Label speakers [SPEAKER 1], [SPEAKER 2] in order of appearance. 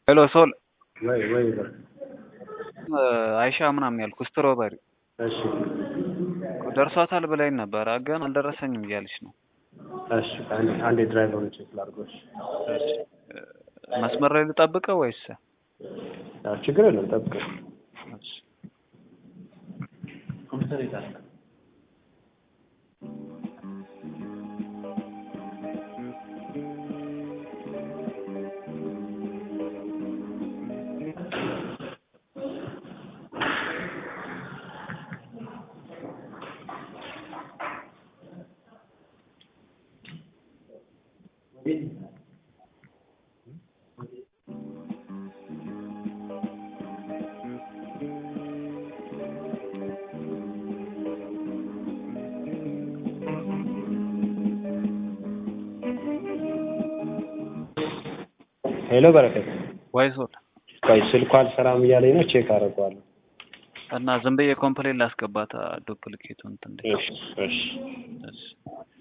[SPEAKER 1] ሄሎ ሶል
[SPEAKER 2] ወይ ወይ በል
[SPEAKER 1] አይሻ ምናምን ያልኩ ስትሮበሪ
[SPEAKER 2] እሺ
[SPEAKER 1] ደርሷታል ብላኝ ነበረ ግን አልደረሰኝም እያለች ነው።
[SPEAKER 2] እሺ አንዴ አንዴ ድራይቨሩን ቼክ ላድርገው። እሺ
[SPEAKER 1] መስመር ላይ ልጠብቀው ወይስ?
[SPEAKER 2] አዎ ችግር የለም ጠብቀው።
[SPEAKER 1] እሺ።
[SPEAKER 2] ኮምፒውተር የት አለ? ሄሎ በረከት፣
[SPEAKER 1] ወይ ሶል
[SPEAKER 2] ቆይ ስልኳ አልሰራም እያለኝ ነው። ቼክ አደርገዋለሁ።
[SPEAKER 1] እና ዝም ብዬ ኮምፕሌን ላስገባት ዱፕሊኬቱ እንትን እንደ
[SPEAKER 2] እሺ እሺ
[SPEAKER 1] እሺ